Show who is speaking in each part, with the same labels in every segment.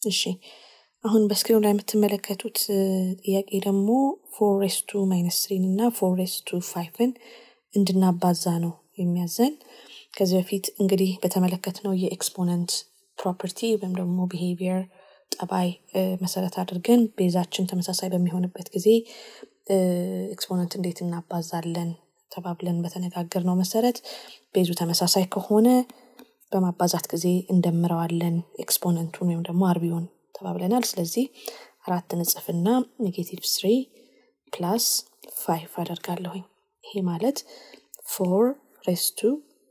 Speaker 1: እሺ አሁን በስክሪኑ ላይ የምትመለከቱት ጥያቄ ደግሞ ፎር ሬስ ቱ ማይነስ ትሪን እና ፎር ሬስ ቱ ፋይቭን እንድናባዛ ነው የሚያዘን ከዚህ በፊት እንግዲህ በተመለከትነው የኤክስፖነንት ፕሮፐርቲ ወይም ደግሞ ቢሄቪየር ጠባይ መሰረት አድርገን ቤዛችን ተመሳሳይ በሚሆንበት ጊዜ ኤክስፖነንት እንዴት እናባዛለን ተባብለን በተነጋገር ነው መሰረት ቤዙ ተመሳሳይ ከሆነ በማባዛት ጊዜ እንደምረዋለን ኤክስፖነንቱን ወይም ደግሞ አርቢውን ተባብለናል ስለዚህ አራት ንጽፍና ኔጌቲቭ ስሪ ፕላስ ፋይቭ አደርጋለሁኝ ይሄ ማለት ፎር ሬስ ቱ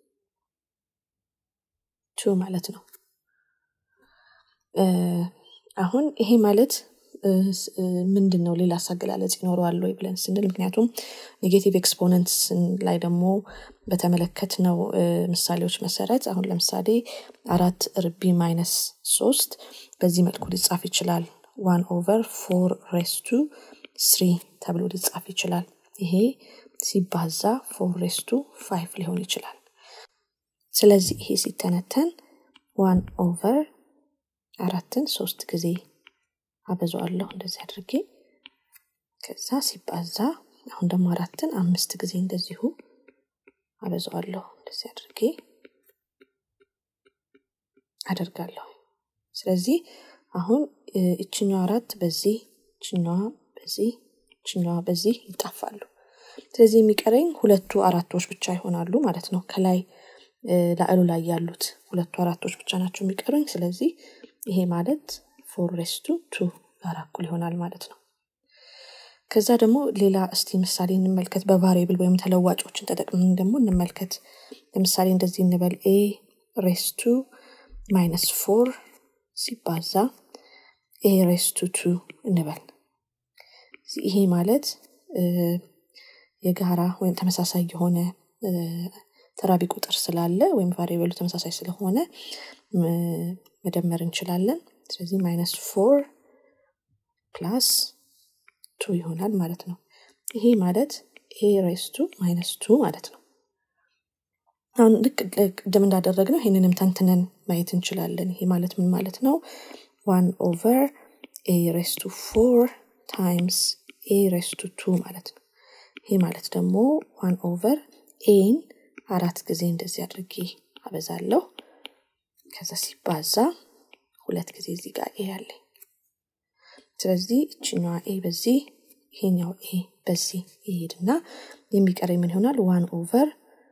Speaker 1: ቱ ማለት ነው አሁን ይሄ ማለት ምንድን ነው ሌላ አገላለጽ ይኖረዋል ወይ ብለን ስንል ምክንያቱም ኔጌቲቭ ኤክስፖነንትስ ላይ ደግሞ በተመለከት ነው ምሳሌዎች መሰረት አሁን ለምሳሌ አራት ርቢ ማይነስ ሶስት በዚህ መልኩ ሊጻፍ ይችላል ዋን ኦቨር ፎር ሬስ ቱ ስሪ ተብሎ ሊጻፍ ይችላል ይሄ ሲባዛ ፎር ሬስ ቱ ፋይቭ ሊሆን ይችላል ስለዚህ ይሄ ሲተነተን ዋን ኦቨር አራትን ሶስት ጊዜ አበዛዋለሁ እንደዚህ አድርጌ ከዛ ሲባዛ አሁን ደግሞ አራትን አምስት ጊዜ እንደዚሁ አበዛዋለሁ እንደዚህ አድርጌ አደርጋለሁ ስለዚህ አሁን እችኛዋ አራት በዚህ እችኛዋ በዚህ እችኛዋ በዚህ ይጣፋሉ ስለዚህ የሚቀረኝ ሁለቱ አራቶች ብቻ ይሆናሉ ማለት ነው ከላይ ላዕሉ ላይ ያሉት ሁለቱ አራቶች ብቻ ናቸው የሚቀሩኝ ስለዚህ ይሄ ማለት ፎር ሬስቱ ቱ ጋር እኩል ይሆናል ማለት ነው ከዛ ደግሞ ሌላ እስቲ ምሳሌ እንመልከት በቫሪብል ወይም ተለዋጮችን ተጠቅመን ደግሞ እንመልከት ለምሳሌ እንደዚህ እንበል ኤ ሬስቱ ማይነስ ፎር ሲባዛ ኤ ሬስቱ ቱ እንበል ይሄ ማለት የጋራ ወይም ተመሳሳይ የሆነ ተራቢ ቁጥር ስላለ ወይም ቫሪየብሉ ተመሳሳይ ስለሆነ መደመር እንችላለን ስለዚህ ማይነስ ፎር ፕላስ ቱ ይሆናል ማለት ነው ይሄ ማለት ኤ ሬስ ቱ ማይነስ ቱ ማለት ነው አሁን ልክ ቅድም እንዳደረግ ነው ይህንንም ተንትነን ማየት እንችላለን ይሄ ማለት ምን ማለት ነው ዋን ኦቨር ኤ ሬስ ቱ ፎር ታይምስ ኤ ሬስ ቱ ቱ ማለት ነው ይሄ ማለት ደግሞ ዋን ኦቨር ኤን አራት ጊዜ እንደዚህ አድርጌ አበዛለሁ ከዛ ሲባዛ ሁለት ጊዜ እዚህ ጋር ኤ አለኝ ስለዚህ እችኛዋ ኤ በዚህ ይሄኛው ኤ በዚህ ይሄድና የሚቀረኝ ምን ይሆናል ዋን ኦቨር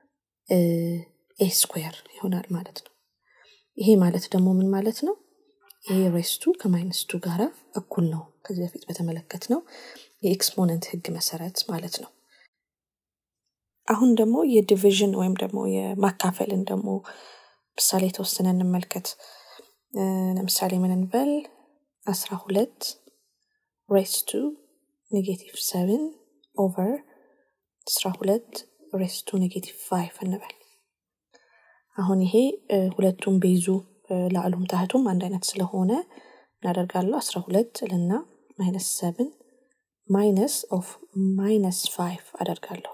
Speaker 1: ኤ ስኩዌር ይሆናል ማለት ነው ይሄ ማለት ደግሞ ምን ማለት ነው ኤ ሬስቱ ከማይነስ ቱ ጋራ እኩል ነው ከዚህ በፊት በተመለከት ነው የኤክስፖነንት ህግ መሰረት ማለት ነው አሁን ደግሞ የዲቪዥን ወይም ደግሞ የማካፈልን ደግሞ ምሳሌ የተወሰነ እንመልከት ለምሳሌ ምን እንበል አስራ ሁለት ሬስ ቱ ኔጌቲቭ ሰቨን ኦቨር አስራ ሁለት ሬስ ቱ ኔጌቲቭ ፋይቭ እንበል አሁን ይሄ ሁለቱም ቤዙ ላዕሉም ታህቱም አንድ አይነት ስለሆነ እናደርጋለሁ አስራ ሁለት ልና ማይነስ ሰብን ማይነስ ኦፍ ማይነስ ፋይቭ አደርጋለሁ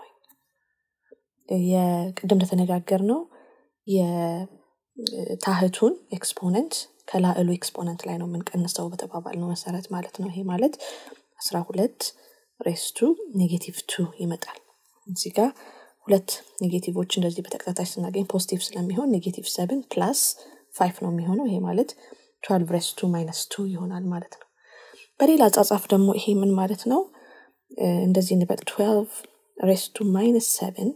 Speaker 1: የቅድም እንደተነጋገር ነው የታህቱን ኤክስፖነንት ከላዕሉ ኤክስፖነንት ላይ ነው የምንቀንሰው በተባባል ነው መሰረት ማለት ነው ይሄ ማለት አስራ ሁለት ሬስቱ ኔጌቲቭ ቱ ይመጣል እዚህ ጋር ሁለት ኔጌቲቮች እንደዚህ በተከታታይ ስናገኝ ፖዚቲቭ ስለሚሆን ኔጌቲቭ ሰብን ፕላስ ፋይቭ ነው የሚሆነው ይሄ ማለት ትዌልቭ ሬስ ቱ ማይነስ ቱ ይሆናል ማለት ነው በሌላ አጻጻፍ ደግሞ ይሄ ምን ማለት ነው እንደዚህ እንበል ትዌልቭ ሬስ ቱ ማይነስ ሰብን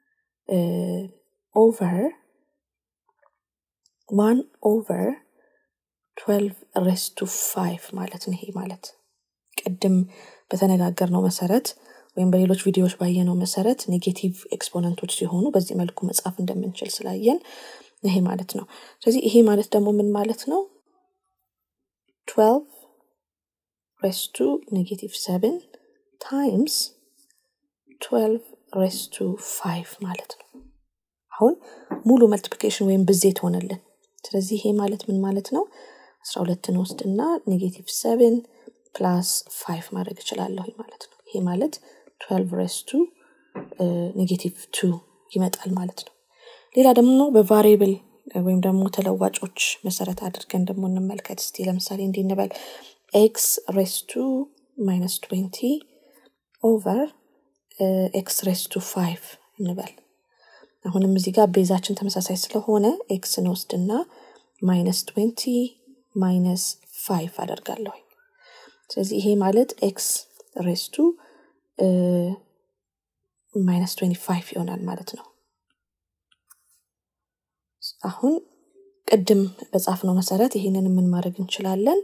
Speaker 1: ኦቨር ዋን ኦቨር ትዌልቭ ሬስ ቱ ፋይቭ ማለት ነው ይሄ ማለት ቅድም በተነጋገር ነው መሰረት ወይም በሌሎች ቪዲዮዎች ባየነው መሰረት ኔጌቲቭ ኤክስፖነንቶች ሲሆኑ በዚህ መልኩ መጻፍ እንደምንችል ስላየን ይሄ ማለት ነው ስለዚህ ይሄ ማለት ደግሞ ምን ማለት ነው ትዌልቭ ሬስ ቱ ኔጌቲቭ ሰብን ታይምስ ትዌልቭ ሬስ ቱ ፋይቭ ማለት ነው አሁን ሙሉ መልቲፕሊኬሽን ወይም ብዜት ሆነልን ስለዚህ ይሄ ማለት ምን ማለት ነው አስራ ሁለትን ወስድና ኔጌቲቭ ሰብን ፕላስ ፋይቭ ማድረግ እችላለሁ ማለት ነው ይሄ ማለት ትዌልቭ ሬስ ቱ ኔጌቲቭ ቱ ይመጣል ማለት ነው ሌላ ደግሞ በቫሪብል ወይም ደግሞ ተለዋጮች መሰረት አድርገን ደግሞ እንመልከት እስቲ ለምሳሌ እንዲህ እንበል ኤክስ ሬስ ቱ ማይነስ ትዌንቲ ኦቨር ኤክስ ሬስ ቱ ፋይቭ እንበል አሁንም እዚህ ጋር ቤዛችን ተመሳሳይ ስለሆነ ኤክስን ወስድና ማይነስ ትዌንቲ ማይነስ ፋይቭ አደርጋለሁ ስለዚህ ይሄ ማለት ኤክስ ሬስ ቱ ማይነስ ትዌንቲ ፋይቭ ይሆናል ማለት ነው አሁን ቅድም በጻፍነው መሰረት ይህንን ምን ማድረግ እንችላለን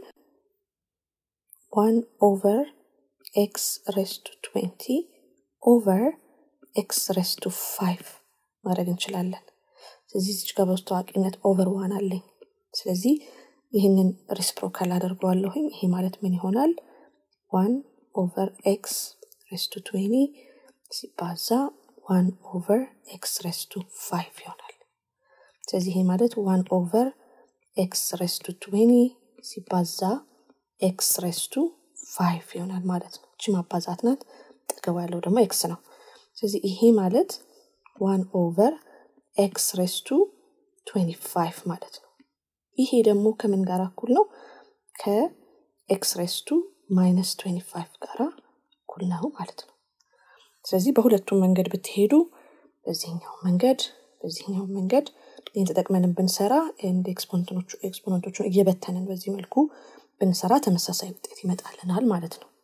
Speaker 1: ዋን ኦቨር ኤክስ ሬስ ቱ ትዌንቲ ኦቨር ኤክስ ሬስ ቱ ፋይቭ ማድረግ እንችላለን ስለዚህ እዚች ጋር በውስጥ ታዋቂነት ኦቨር ዋን አለኝ ስለዚህ ይህንን ሪስፕሮካል አደርገዋለሁኝ ይሄ ማለት ምን ይሆናል ዋን ኦቨር ኤክስ ሬስ ቱ ትዌኒ ሲባዛ ዋን ኦቨር ኤክስ ሬስ ቱ ፋይቭ ይሆናል ስለዚህ ይሄ ማለት ዋን ኦቨር ኤክስ ሬስ ቱ ትዌኒ ሲባዛ ኤክስ ሬስ ቱ ፋይቭ ይሆናል ማለት ነው እቺ ማባዛት ናት ጠገባ ያለው ደግሞ ኤክስ ነው ስለዚህ ይሄ ማለት ዋን ኦቨር ኤክስ ሬስ ቱ ትዌንቲ ፋይቭ ማለት ነው ይሄ ደግሞ ከምን ጋር እኩል ነው ከኤክስ ሬስ ቱ ማይነስ ትዌንቲ ፋይቭ ጋር እኩል ነው ማለት ነው ስለዚህ በሁለቱም መንገድ ብትሄዱ በዚህኛው መንገድ በዚህኛው መንገድ ይህን ተጠቅመንን ብንሰራ ኤክስፖነንቶቹን እየበተንን በዚህ መልኩ ብንሰራ ተመሳሳይ ውጤት ይመጣልናል ማለት ነው